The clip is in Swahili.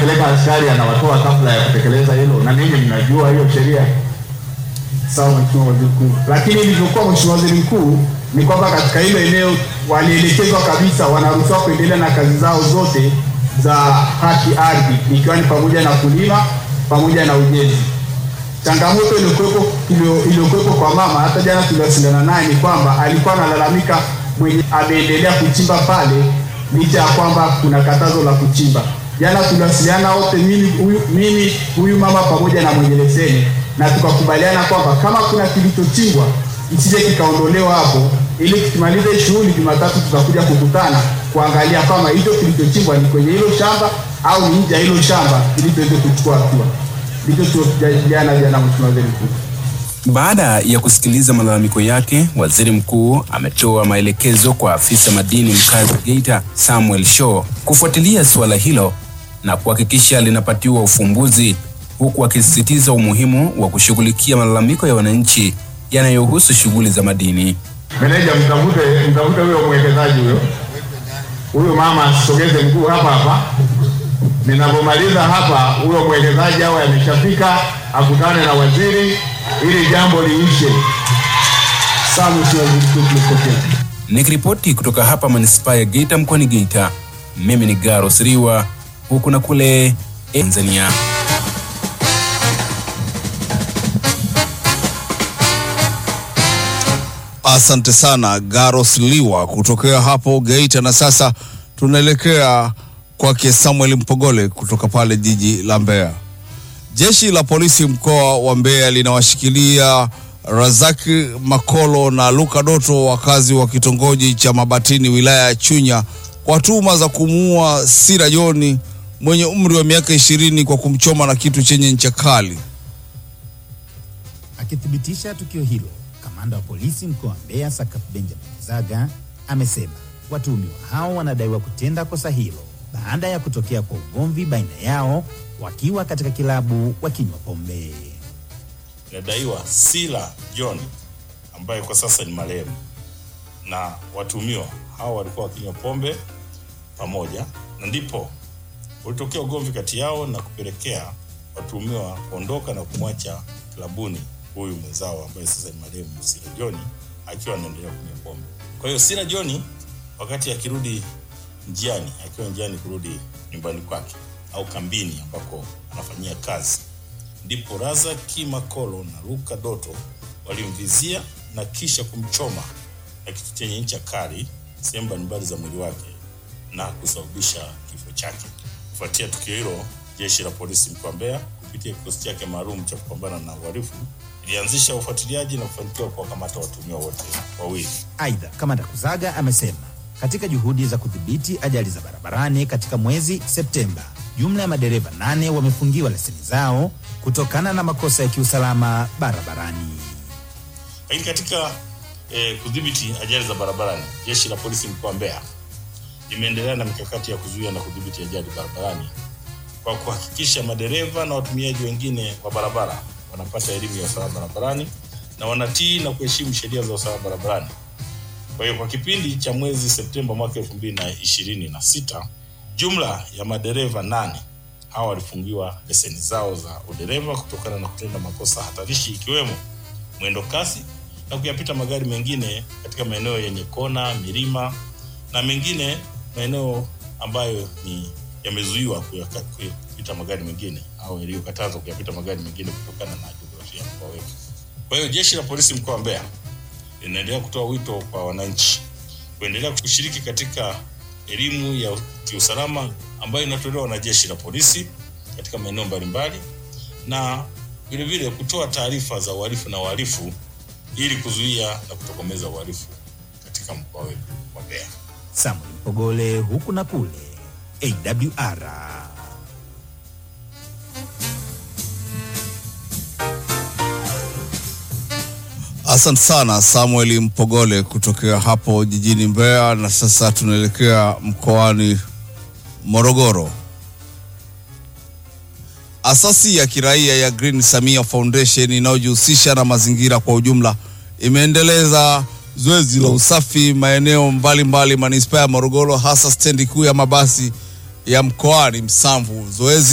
anapeleka askari anawatoa kabla ya kutekeleza hilo, na ninyi mnajua hiyo sheria. Sawa Mheshimiwa Waziri Mkuu, lakini ilivyokuwa Mheshimiwa Waziri Mkuu ni kwamba katika hilo eneo walielekezwa kabisa wanaruhusiwa kuendelea na kazi zao zote za haki ardhi, ikiwa ni pamoja na kulima pamoja na ujenzi. Changamoto iliyokuwepo iliyo- iliyokuwepo kwa mama, hata jana tuliwasiliana naye, ni kwamba alikuwa analalamika mwenye ameendelea kuchimba pale licha ya kwamba kuna katazo la kuchimba. Jana tuliwasiliana wote, mimi huyu mimi huyu mama pamoja na mwenye leseni, na tukakubaliana kwamba kama kuna kilichochimbwa isije kikaondolewa hapo, ili tukimaliza hii shughuli Jumatatu tutakuja kukutana kuangalia kama hicho kilichochimbwa ni kwenye hilo shamba au ni nje ya hilo shamba, ili tuweze kuchukua hatua. Ndicho tulichojadiliana jana, Mheshimiwa Waziri Mkuu. Baada ya kusikiliza malalamiko yake, waziri mkuu ametoa maelekezo kwa afisa madini mkazi wa Geita Samuel Shaw kufuatilia suala hilo na kuhakikisha linapatiwa ufumbuzi, huku akisisitiza umuhimu wa kushughulikia malalamiko ya wananchi yanayohusu shughuli za madini. Meneja, mtafute mtafute huyo mwekezaji huyo, huyo mama asogeze mguu hapa hapa. Ninapomaliza hapa, huyo mwekezaji awe ameshafika, akutane na waziri ili jambo liishe. Sawa Mheshimiwa Waziri Mkuu, tumepokea. Nikiripoti kutoka hapa manispaa ya Geita mkoani Geita, mimi ni Garo Siriwa, huku na kule Tanzania. Asante sana Garos Liwa kutokea hapo Geita. Na sasa tunaelekea kwake Samuel Mpogole kutoka pale jiji la Mbeya. Jeshi la polisi mkoa wa Mbeya linawashikilia Razaki Makolo na Luka Doto, wakazi wa kitongoji cha Mabatini, wilaya ya Chunya, kwa tuhuma za kumuua Sira Joni mwenye umri wa miaka ishirini kwa kumchoma na kitu chenye ncha kali. Akithibitisha tukio hilo, kamanda wa polisi mkoa wa Mbeya Sakap Benjamin Zaga amesema watuhumiwa hao wanadaiwa kutenda kosa hilo baada ya kutokea kwa ugomvi baina yao wakiwa katika kilabu wakinywa pombe. inadaiwa Sila John ambaye kwa sasa ni marehemu na watuhumiwa hao walikuwa wakinywa pombe pamoja, na ndipo ulitokea ugomvi kati yao na kupelekea watuhumiwa kuondoka na kumwacha klabuni huyu mwenzao ambaye sasa ni marehemu Sila John akiwa anaendelea kunywa pombe. Kwa hiyo Sila John wakati akirudi njiani, akiwa njiani kurudi nyumbani kwake au kambini ambako anafanyia kazi ndipo Razaki Makolo na Luka Doto walimvizia na kisha kumchoma na kitu chenye ncha kali sehemu mbalimbali za mwili wake na kusababisha kifo chake. Kufuatia tukio hilo, jeshi la polisi mkoa wa Mbeya kupitia kikosi chake maalum cha kupambana na uhalifu ilianzisha ufuatiliaji na kufanikiwa kuwakamata watuhumiwa wote wawili. Aidha, kamanda Kuzaga amesema katika juhudi za kudhibiti ajali za barabarani katika mwezi Septemba, jumla ya madereva nane wamefungiwa leseni zao kutokana na makosa ya kiusalama barabarani. Lakini katika eh, kudhibiti ajali za barabarani, jeshi la polisi mkoa wa Mbeya limeendelea na mikakati ya kuzuia na kudhibiti ajali barabarani kwa kuhakikisha madereva na watumiaji wengine wa barabara wanapata elimu ya usalama barabarani na wanatii na kuheshimu sheria za usalama barabarani. Kwa hiyo kwa kipindi cha mwezi Septemba mwaka elfu mbili na ishirini na sita jumla ya madereva nane hawa walifungiwa leseni zao za udereva kutokana na kutenda makosa hatarishi ikiwemo mwendo kasi na kuyapita magari mengine katika maeneo yenye kona, milima na mengine maeneo ambayo ni yamezuiwa kuyaka- kuyapita magari mengine au yaliyokatazwa kuyapita magari mengine kutokana na jiografia ya mkoa wetu. Kwa hiyo jeshi la polisi mkoa wa Mbeya linaendelea kutoa wito kwa wananchi kuendelea kushiriki katika elimu ya kiusalama ambayo inatolewa na jeshi la polisi katika maeneo mbalimbali na vile vile kutoa taarifa za uhalifu na wahalifu ili kuzuia na kutokomeza uhalifu katika mkoa wetu wa Mbeya. Samuel Mpogole huku na kule AWR. Asante sana Samuel Mpogole kutokea hapo jijini Mbeya. Na sasa tunaelekea mkoani Morogoro. Asasi ya kiraia ya Green Samia Foundation inayojihusisha na mazingira kwa ujumla imeendeleza zoezi la usafi maeneo mbalimbali manispaa ya Morogoro, hasa stendi kuu ya mabasi ya mkoani Msamvu. Zoezi